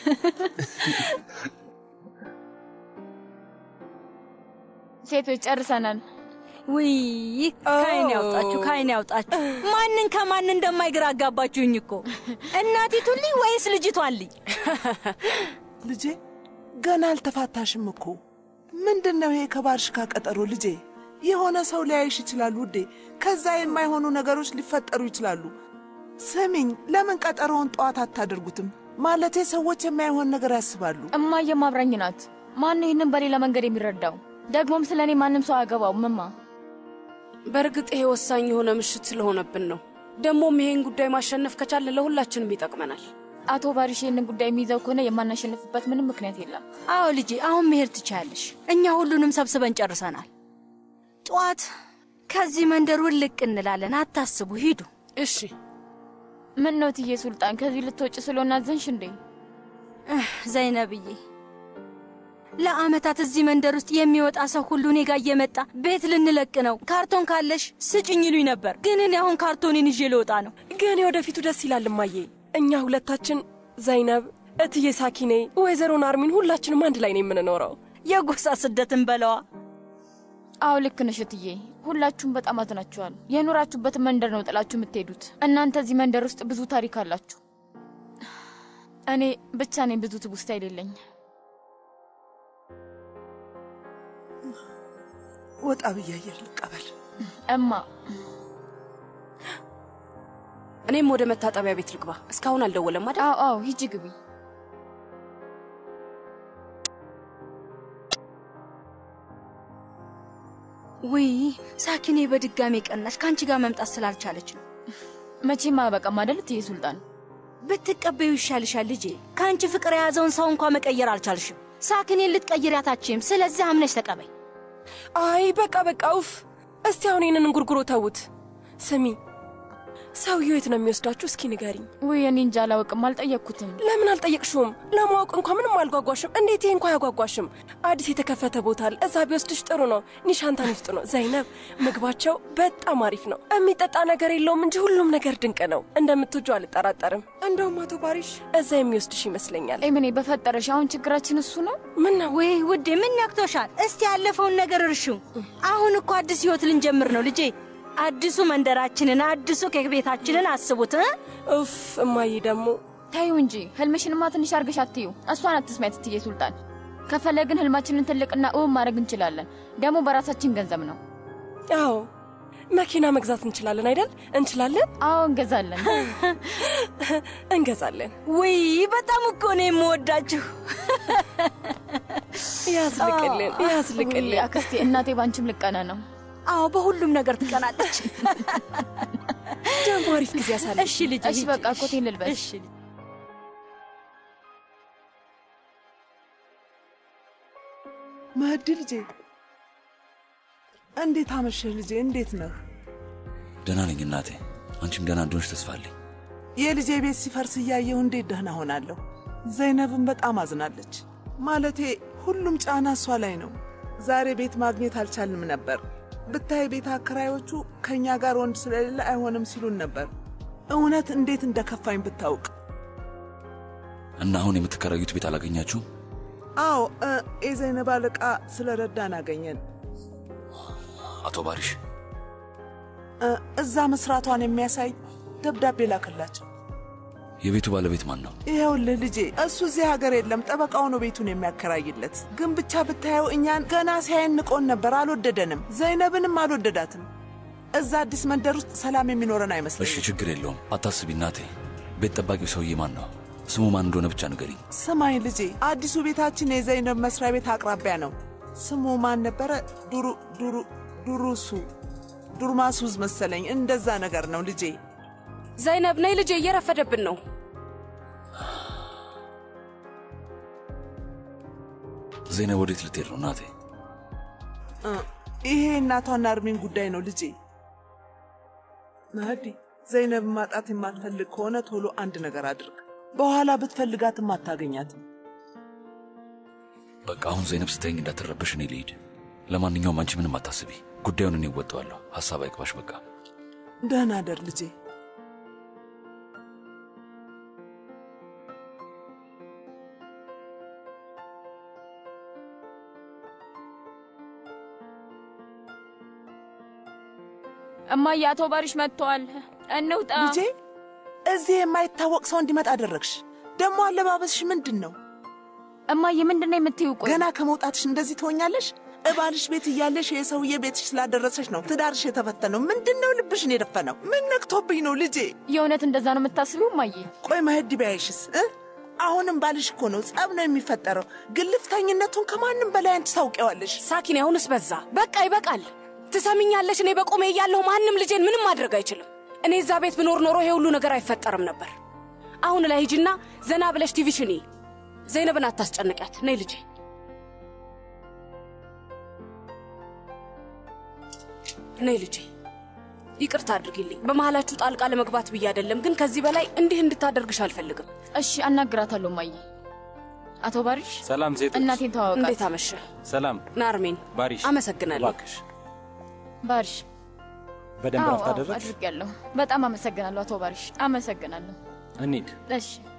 ሴቶች ጨርሰናል። ውይ ከአይን ያውጣችሁ፣ ከአይን ያውጣችሁ። ማንን ከማን እንደማይግራ አጋባችሁኝ እኮ። እናቲቱልኝ ወይስ ልጅቷልኝ? ልጄ ገና አልተፋታሽም እኮ። ምንድን ነው ይሄ ከባልሽ ጋር ቀጠሮ? ልጄ የሆነ ሰው ሊያይሽ ይችላል ውዴ። ከዛ የማይሆኑ ነገሮች ሊፈጠሩ ይችላሉ። ስሚኝ፣ ለምን ቀጠሮውን ጠዋት አታደርጉትም? ማለቴ ሰዎች የማይሆን ነገር ያስባሉ። እማዬ ማብራኝ ናት። ማን ይህንን በሌላ መንገድ የሚረዳው? ደግሞም ስለ እኔ ማንም ሰው አያገባውም እማ። በእርግጥ ይሄ ወሳኝ የሆነ ምሽት ስለሆነብን ነው። ደግሞም ይሄን ጉዳይ ማሸነፍ ከቻለ ለሁላችንም ይጠቅመናል። አቶ ባሪሽ ይህንን ጉዳይ የሚይዘው ከሆነ የማናሸንፍበት ምንም ምክንያት የለም። አዎ ልጄ፣ አሁን መሄድ ትችያለሽ። እኛ ሁሉንም ሰብስበን ጨርሰናል። ጠዋት ከዚህ መንደር ውልቅ እንላለን። አታስቡ፣ ሂዱ። እሺ። ምን ነው ትዬ ሱልጣን፣ ከዚህ ልትወጭ ስለሆነ አዘንሽ እንዴ? ዘይነብዬ፣ ለአመታት እዚህ መንደር ውስጥ የሚወጣ ሰው ሁሉ እኔ ጋር እየመጣ ቤት ልንለቅ ነው፣ ካርቶን ካለሽ ስጭኝ ይሉኝ ነበር። ግን እኔ አሁን ካርቶኔን ይዤ ልወጣ ነው። ግን የወደፊቱ ደስ ይላል እማዬ። እኛ ሁለታችን ዘይነብ፣ እትዬ ሳኪኔ፣ ወይዘሮ ናርሚን ሁላችንም አንድ ላይ ነው የምንኖረው። የጎሳ ስደትን በለዋ። አዎ ልክ ነሽ እትዬ። ሁላችሁም በጣም አዝናችኋል። የኖራችሁበትን መንደር ነው ጥላችሁ የምትሄዱት። እናንተ እዚህ መንደር ውስጥ ብዙ ታሪክ አላችሁ። እኔ ብቻ ነኝ ብዙ ትውስታ የሌለኝ። ወጣ ብዬ አየር ልቀበል። እማ እኔም ወደ መታጠቢያ ቤት ልግባ። እስካሁን አልደወለም አይደል? አዎ አዎ፣ ሂጂ ግቢ። ውይ ሳኪኔ በድጋሜ ቀናሽ። ከአንቺ ጋር መምጣት ስላልቻለች ነው። መቼም አያበቃም አይደል እትዬ ሱልጣን? ብትቀበዩ ይሻልሻል ልጄ። ከአንቺ ፍቅር የያዘውን ሰው እንኳ መቀየር አልቻልሽም። ሳኪኔን ልትቀይሪያት አትችይም። ስለዚህ አምነሽ ተቀበይ። አይ በቃ በቃ ውፍ። እስቲ አሁን ይህንን እንጉርጉሮ ተዉት። ስሚ ሰውየው የት ነው የሚወስዳችሁ? እስኪ ንገሪኝ። ውይ እኔ እንጃ አላውቅም፣ አልጠየቅኩትም። ለምን አልጠየቅሽውም? ለማወቅ እንኳ ምንም አልጓጓሽም? እንዴት ይሄ እንኳ አያጓጓሽም? አዲስ የተከፈተ ቦታ አለ፣ እዛ ቢወስድሽ ጥሩ ነው። ኒሻንታን ውስጥ ነው። ዘይነብ፣ ምግባቸው በጣም አሪፍ ነው። የሚጠጣ ነገር የለውም እንጂ ሁሉም ነገር ድንቅ ነው። እንደምትወጁ አልጠራጠርም። እንደውም አቶ ባሪሽ እዛ የሚወስድሽ ይመስለኛል። ኤምኔ በፈጠረሽ፣ አሁን ችግራችን እሱ ነው። ምን ነው? ወይ ውዴ፣ ምን ነክቶሻል? እስቲ ያለፈውን ነገር እርሺው። አሁን እኮ አዲስ ህይወት ልንጀምር ነው ልጄ። አዲሱ መንደራችንን አዲሱ ኬክ ቤታችንን አስቡት። ኡፍ እማዬ ደግሞ ታዩ እንጂ ህልምሽንማ ትንሽ አርገሽ አትዩ። እሷን አትስሚያት እትዬ ሱልጣን። ከፈለግን ህልማችንን ትልቅና እውን ማድረግ እንችላለን። ደግሞ በራሳችን ገንዘብ ነው። አዎ መኪና መግዛት እንችላለን አይደል? እንችላለን። አዎ እንገዛለን፣ እንገዛለን። ውይ በጣም እኮ ነው የምወዳችሁ። ያዝልቅልን፣ ያዝልቅልን። አክስቴ፣ እናቴ ባንቺም ልቀና ነው። አዎ በሁሉም ነገር ትቀናለች። ደግሞ አሪፍ ጊዜ ያሳለ። እሺ ልጅ፣ እሺ በቃ ኮቴን ልልበስ። እሺ መህዲ ልጄ፣ እንዴት አመሸህ ልጄ? እንዴት ነህ? ደህና ነኝ እናቴ። አንቺም ደህና እንደሆንሽ ተስፋ አለኝ። የልጄ ቤት ሲፈርስ እያየሁ እንዴት ደህና ሆናለሁ? ዘይነብን በጣም አዝናለች። ማለቴ ሁሉም ጫና እሷ ላይ ነው። ዛሬ ቤት ማግኘት አልቻልንም ነበር። ብታይ ቤት አከራዮቹ ከእኛ ጋር ወንድ ስለሌለ አይሆንም ሲሉን ነበር። እውነት እንዴት እንደከፋኝ ብታውቅ። እና አሁን የምትከራዩት ቤት አላገኛችሁም? አዎ እ የዘይነብ አለቃ ስለ ረዳን አገኘን። አቶ ባሪሽ እ እዛ መስራቷን የሚያሳይ ደብዳቤ ላክላቸው። የቤቱ ባለቤት ማን ነው? ይኸውልህ ልጄ፣ እሱ እዚህ ሀገር የለም። ጠበቃው ነው ቤቱን የሚያከራይለት። ግን ብቻ ብታየው እኛን ገና ሲያየን ንቆን ነበር። አልወደደንም። ዘይነብንም አልወደዳትም። እዛ አዲስ መንደር ውስጥ ሰላም የሚኖረን እሺ አይመስለኝም። ችግር የለውም አታስቢ እናቴ። ቤት ጠባቂው ሰውዬ ማን ነው? ስሙ ማን እንደሆነ ብቻ ንገሪኝ። ስማኝ ልጄ፣ አዲሱ ቤታችን የዘይነብ መስሪያ ቤት አቅራቢያ ነው። ስሙ ማን ነበረ? ዱሩ ዱሩ ዱሩሱ ዱርማሱዝ መሰለኝ። እንደዛ ነገር ነው ልጄ። ዘይነብ ነይ ልጄ፣ እየረፈደብን ነው። ዜና ወዴት ልትሄድ ነው እናቴ? እ ይሄ እናቷና እርሜን ጉዳይ ነው ልጄ። መህዲ፣ ዘይነብ ማጣት የማትፈልግ ከሆነ ቶሎ አንድ ነገር አድርግ። በኋላ ብትፈልጋትም አታገኛትም። በቃ አሁን ዘይነብ ስተኝ እንዳትረበሽ እኔ ልሂድ። ለማንኛውም አንቺ ምንም አታስቢ፣ ጉዳዩን እኔ እወጣዋለሁ። ሀሳብ አይግባሽ። በቃ ደህና አደር ልጄ። እማዬ አቶ ባሪሽ መጥተዋል። እንውጣ። ልጄ እዚህ የማይታወቅ ሰው እንዲመጣ አደረግሽ። ደግሞ አለባበስሽ ምንድን ነው? እማዬ ምንድን ነው የምትይው? ቆይ ገና ከመውጣትሽ እንደዚህ ትሆኛለሽ? እባልሽ ቤት እያለሽ የሰውዬ ቤትሽ ስላደረሰሽ ነው ትዳርሽ የተፈተነው። ምንድን ነው ልብሽን የደፈነው? ምን ነክቶብኝ ነው ልጄ? የእውነት እንደዛ ነው የምታስቢው እማዬ? ቆይ መህዲ ቢያይሽስ እ አሁንም ባልሽ እኮ ነው። ጸብ ነው የሚፈጠረው። ግልፍተኝነቱን ከማንም በላይ አንቺ ታውቂዋለሽ። ሳኪን፣ አሁንስ በዛ። በቃ ይበቃል። ትሰሚኛለሽ? እኔ በቆሜ እያለሁ ማንም ልጄን ምንም ማድረግ አይችልም። እኔ እዛ ቤት ብኖር ኖሮ ይሄ ሁሉ ነገር አይፈጠርም ነበር። አሁን ላይ ሂጂና ዘና ብለሽ ቲቪሽን እይ። ዘይነብን አታስጨንቂያት። ነይ ልጄ። ነይ ልጄ። ይቅርታ አድርጊልኝ፣ በመሀላችሁ ጣልቃ ለመግባት ብዬ አይደለም፣ ግን ከዚህ በላይ እንዲህ እንድታደርግሽ አልፈልግም። እሺ፣ አናግራታለሁ ማየ። አቶ ባሪሽ ሰላም ሴቶች፣ እናቴን ተዋወቃት። እንዴት አመሸ? ሰላም ናርሜን ባሪሽ። አመሰግናለሁ። እባክሽ ባሪሽ በደንብ አዎ፣ ረፍት አዎ፣ አደረግሽ? አድርጌያለሁ። በጣም አመሰግናለሁ አቶ ባሪሽ፣ አመሰግናለሁ። እንሂድ። እሺ